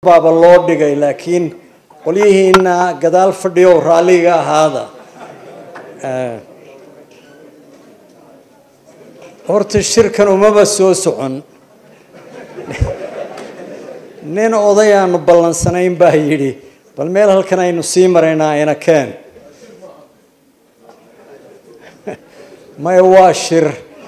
baaba loo dhigay laakiin qolyihiina gadaal fadhiyo raalliga ahaada horta shirkan umaba soo socon nin oday aanu ballansanayn baa yidhi bal meel halkan aynu sii maraynaa ina keen maya waa shir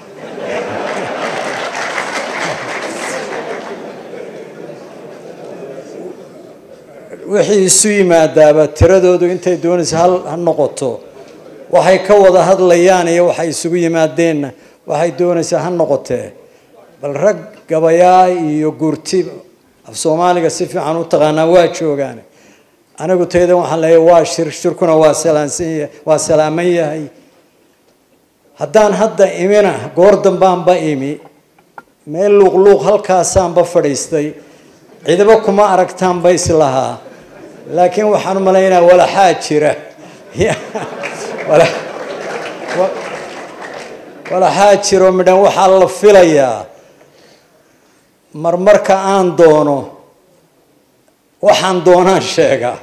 wixii isu yimaadaaba tiradoodu intay doonaysa hal ha noqoto waxay ka wada hadlayaan iyo waxay isugu yimaadeenna waxay doonaysaa ha noqotee bal rag gabayaa iyo gurti af soomaaliga si fiican u taqaanaa waa joogaan anigu taydan waxaan leeyahay waa shir shirkuna waa salaansan waa salaaman yahay haddaan hadda imina goor dambaanba imi meel luuqluuq halkaasaanba fadhiistay ciidaba kuma aragtaanba islahaa laakiin waxaan u malaynaa walaxaa jira walaxaa jiro midhan waxaa la filayaa marmarka aan doono waxaan doonaan sheegaa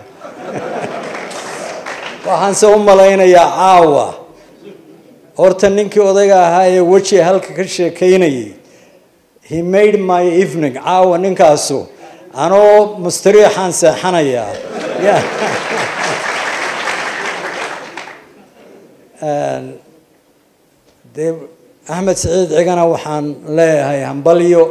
waxaanse u malaynayaa caawa horta ninkii odayga ahaa ee weji halka ka sheekaynayay he made my evening caawa ninkaasu anoo mustariixaan seexanayaa dee axmed saciid cigana waxaan leeyahay hambalyo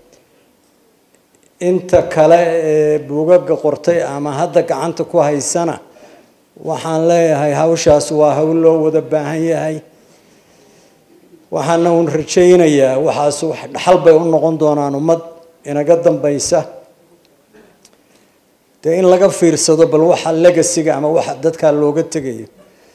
inta kale ee buugaga qortay ama hadda gacanta ku haysana waxaan leeyahay hawshaas waa hawl loo wada baahan yahay waxaana uun rajaynayaa waxaas wax dhaxal bay u noqon doonaan ummad inaga dambaysa dee in laga fiirsado bal waxa legasiga ama waxa dadkaa looga tegayo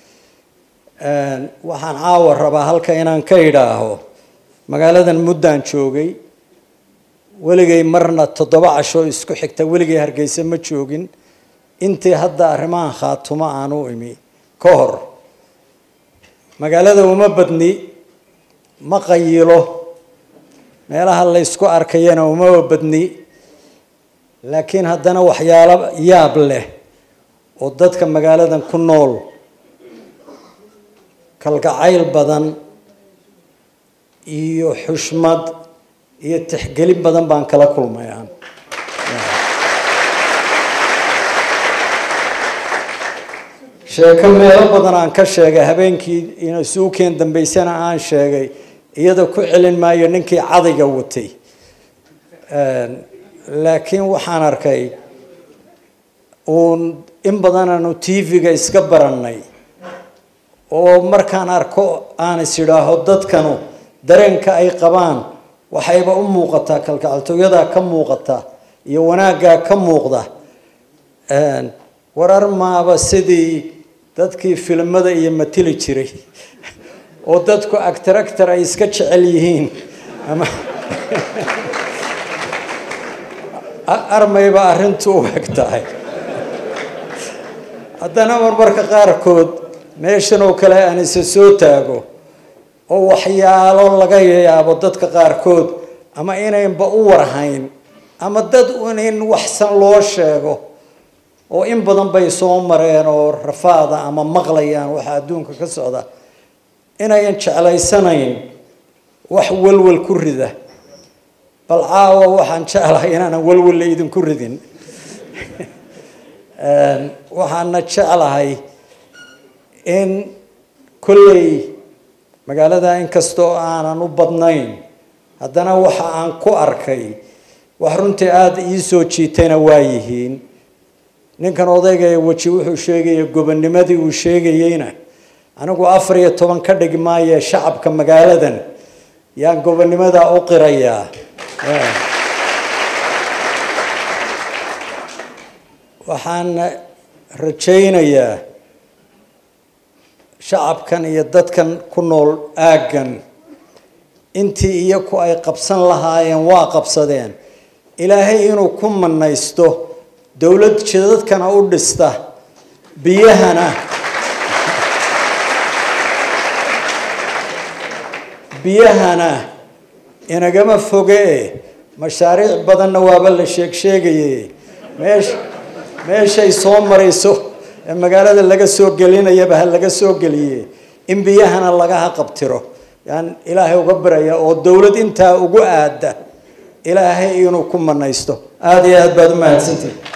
waxaan caawa rabaa halka inaan ka idhaaho magaaladan muddaan joogay weligay marna toddoba casho isku xigta weligay hargeysa ma joogin intii hadda arrimahan khaatumo aan u imi ka hor magaalada uma badni ma qayilo meelaha la ysku arkayana uma badni laakiin haddana waxyaalo yaab leh oo dadka magaaladan ku nool kalgacayl badan iyo xushmad iyo tixgelin badan baan kala kulmay aan sheeko meelo badan aan ka sheegay habeenkii suukeen dambeysana aan sheegay iyada ku celin maayo ninkii cadayga watay laakiin waxaan arkay uun in badan aanu tv-ga iska barannay oo markaan arko aan is idhaaho dadkanu dareenka ay qabaan waxayba u muuqataa kalgacaltooyadaa ka muuqata iyo wanaaggaa ka muuqda warar maaba sidii dadkii filimada iyo matili jiray oo dadku actor actor ay iska jecel yihiin ama armayba arrintu u eg tahay haddana marmarka qaarkood meeshan oo kale aan isa soo taago oo waxyaalo laga yaabo dadka qaarkood ama inaynba u warhayn ama dad un in waxsan loo sheego oo in badan bay soo mareen oo rafaada ama maqlayaan waxa adduunka ka socda inayan jeclaysanayn wax walwal ku rida bal caawa waxaan jeclahay inaanan walwalla idinku ridin waxaana jeclahay in kolley magaalada inkastoo aanan u badnayn haddana waxa aan ku arkay wax runtii aada ii soo jiitayna waa yihiin ninkan odayga ee weji wuxuu sheegaya gobonimadii uu sheegayeyna anigu afar iyo toban ka dhig maaye shacabka magaaladan yaan gobonimadaa u qirayaa waxaan rajaynayaa shacabkan iyo dadkan ku nool aaggan intii iyaku ay qabsan lahaayeen waa qabsadeen ilaahay inuu ku manaysto dowlad jidadkana u dhista biyahana biyahana inagama foge mashaariic badanna waaba la sheeg sheegaye meesha meeshay soo marayso ee magaalada laga soo gelinayaba ha laga soo geliye in biyahana laga haqabtiro yaan ilaahay uga baraya oo dowlad intaa ugu aada ilaahay inuu ku manaysto aada iyo aad baad u mahadsantihi